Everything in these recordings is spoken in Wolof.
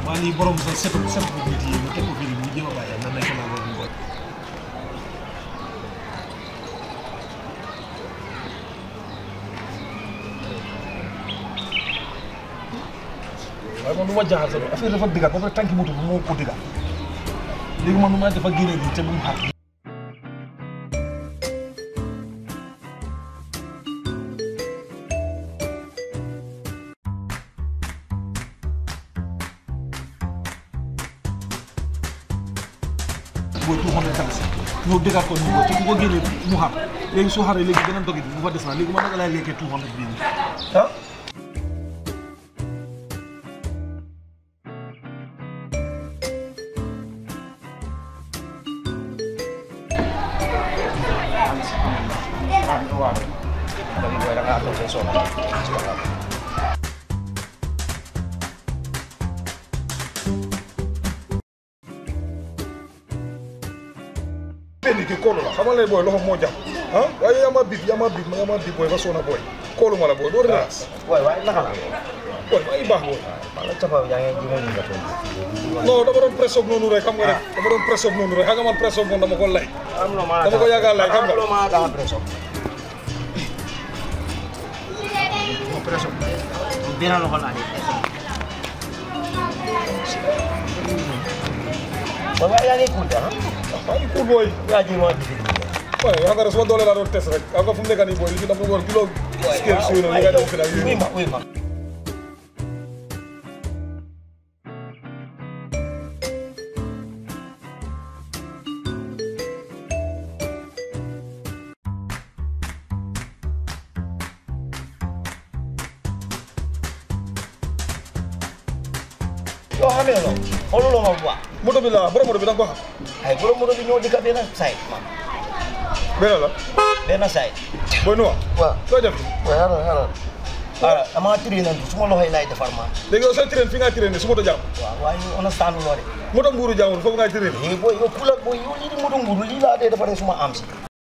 waa lii borom sa setu setu ko nit yi mu teg ko fii nii mu jéem a bàyyi nan lañ ko naan loolu ngoon waaye man lu ma jaaxal sax affaire dafa digga ba pare tànki moto bi moo ko digga léegi man nu ma dafa génne bi te bu mu xaar booy two hundred taxi ñëw dëggaat ko ñu te bu ko génnee mu xam léegi soo xaree léegi beneen dogit bi bu fa des na léegi man naka laay lekkee two hundred bii nii ah benn kii koolu la xamal ne booy loxo moo jàpp ah waaye yaa ma bib yaa ma bib yaa ma bib booy ba soona booy koolu ma la booy doo relax waaye waaye naka la booy maa ngi baax booy maa la cafa yaa ngi ji ma ñu nga toog non dama doon presse noonu rek xam nga rek dama doon presse noonu rek xam nga man presse moom dama ko lay am lo ma dama ko yaakaar lay xam nga am lo ma dama presso mo presso benn loxo laa di waaye waaye yaa ngi kuul de ah maa ngi cool booy yaa ji ma di waaye xam nga rek suma doole laa doon test rek xam nga fu mu nekk nii booy li fi dafa war kilo scale suy na li nga def fi nag oui yooyu ma oui ma yoo xam ne noonu xooluloo ma bu baax moto bi la borom moto bi da nga ko xam ay borom moto bi ñoo dikka benn side ma benn la benn side booy nuwa waaw looy def waaye xaaral xaaral xaaral damaa tiri na suma loxo yi laay defar ma léegi yow sooy train fi nga train su moto jàmm waaw waaye ñu understand loo de moto nguuru jàmmul foofu ngay train léegi booy yow pula booy yow lii di moto nguuru lii laa dee defaree suma am si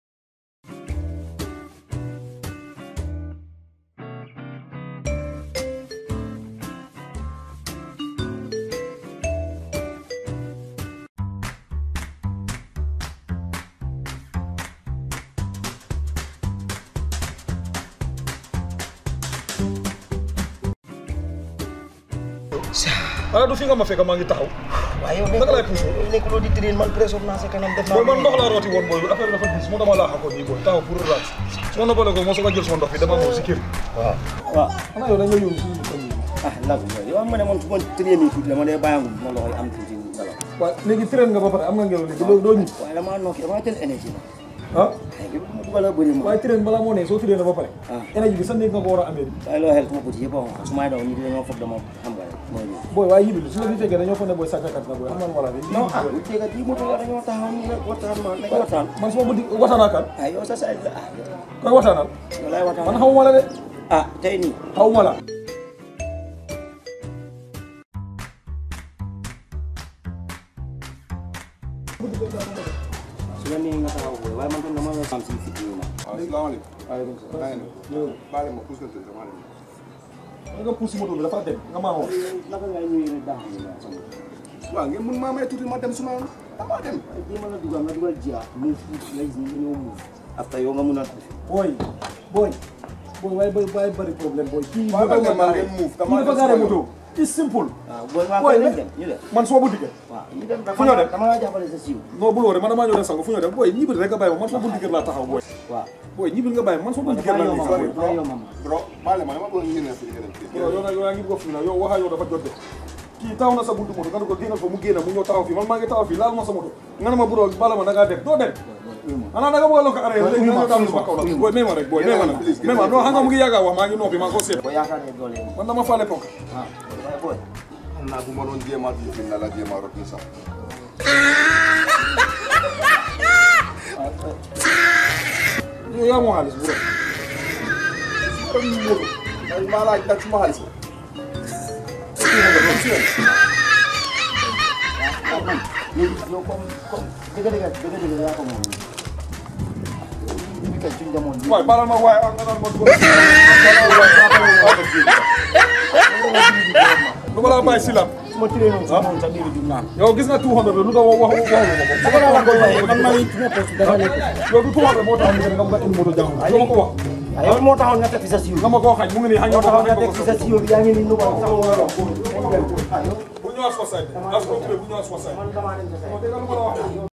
xanaa du fi nga ma fekk maa ngi taxaw waaye yow Naka laay poussé? yow nekk loo di train man pression naa sa kanam def naa booy man ndox laa rooti woon booy bi affaire bi dafa diis moo dama laa xakoon nii booy taxaw pour relax su ma noppalee ko moo soog a jël sama ndox bi dama ñëw si kër waaw waaw xanaa yow da nga yónni suñu ko nii ah nag yow am nga ne man su ma tëree nii tuuti dama dee bàyyangu ma loxo yi am tuuti ngelaw waaw léegi train nga ba pare am nga ngelaw léegi doo doo ñib waaye damaa nokki damaa jël énergie la ah ay bi ma dugal a bëri ma waaye train balaa moo ne soo train na ba pare ah énergie bi sa néeg nga ko war a amee waaye loo xel suma bëti yëpp a xonq su may daw nit dañoo foog dama xam nga rek mooy lii booy waaye yibil su la fi fekkee dañoo foog ne booy sàccakat la booy xam nga wala de non ah bu tegat yi moto la dañoo taxaw nii rek waxtaan ma nañ waxtaan man su ma bëgg waxtaanaa kan ah yow sa saay la ah koy waxtaanal yow laay waxtaan man xamuma la de ah tey nii xawuma la su la nee nga taxaw booy waaye man tam dama la am si fit yi ma waaw salaamaaleykum. waaleykum salaam. baale ma puus leen dama dem. nga pousse moto bi dafa dem nga maa wax naka ngay ñëwee rek daax ni la sama waaw ngeen mun maa may tuuti ma dem su ma dama dem. ay jéem a la dugal nga dugal jia move ngay gis ni nga ñëw move after yow nga mun a booy booy booy waaye bay waaye bëri problème booy kii Waaye moto man nga ngeen move, kii dama dafa des gaare ko moto it's simple waaw booy maa Booy, koy ne- dem ñu dem man suma bunti kër waaw ñu dem Fu ñoo dem? dama laa jàppale sa siiw non bul wóore man damaa ñëw dem sangu fu ñoo dem booy ñibbil rek nga bàyyi ma man suma bunti kër laa taxaw booy waaw booy ñibbil nga bàyyi ma man suma bunti kër dafa laa yomb nekk booy booy dafa yomb ma bro baale ma dama bëgg ngeen fi ngeen dem. yow yow nag yow yaa ngi bëgg fi na yow waxaa yow dafa jot de kii taxaw na sa buntu moto nga ne ko génnal fa mu génn mu ñëw taxaw fii man maa ngi taxaw fii laal ma sa moto nga ne ma bu doon bala ma da ngaa dem doo dem xanaa da nga bëgg a lokk arrêté léegi nga ñëw daal sama kaw la booy may ma rek booy may ma nag may ma non xam nga mu ngi yàgg a wax maa ngi noppi maa ngi ko seet boo yaakaar ne doole yi man dama faale ponk waaw waaye booy xam naa bu ma doon jéem a fi na la jéem a rot ni sax. yow yaa moo xaalis bu rek kon moto. man maa laaj nag suma xaalis. waaw man léegi yow comme comme dëgg dëgg dëgg dëgg yaa ko moom bi kay suñ demoon bi waaye balal ma waaye nga naan ma góor du ma laa bàyyi si lam su ma tiree noonu su ma woon sax léegi du naan yow gis nga 200 lu tax wax wax waxu ma ko su ko la koy waxee man maa ngi su ma poste dafa nekk yow du 200 moo tax nga nga bëgg a indi moto jàmm dama ko wax waaye yow moo taxoon nga teg fi sa siiw nga ma koo xañ mu ngi nii xañ moo nga ko taxoon nga teg fi sa siiw yaa ngi nii nu ko sax nga yor bu ñëwaat soo side as ko bu ñëwaat soo side man damaa dem sa dégg nga lu ma la wax